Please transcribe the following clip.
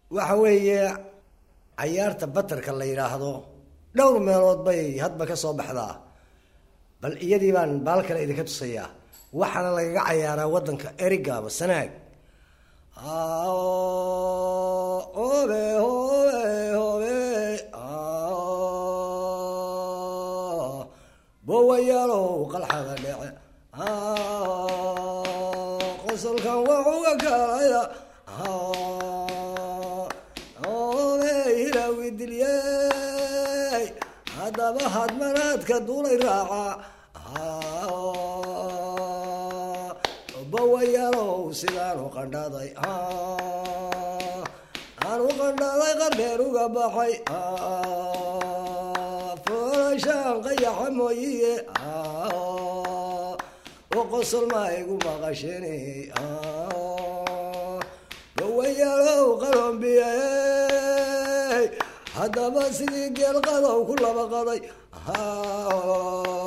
waxa weeye cayaarta batarka la yidhaahdo dhowr meelood bay hadba ka soo baxdaa bal iyadii baan baal kale idinka tusayaa waxaana lagaga cayaaraa waddanka erigaaba sanaag obe hobe hobe bowayaalow qalxada dhece qosolkan waxuga kalaya obe hilaawi dilyey haddaba hadmanaadka duulay raaca bawayaalow sidaanu qandhaday aanu qandhaday qardheer uga baxay foolashaan qayaxa mooyiye oo qosol maa igu maqasheen bawayaalow qalombiye haddaba sidii geel qadow ku laba qaday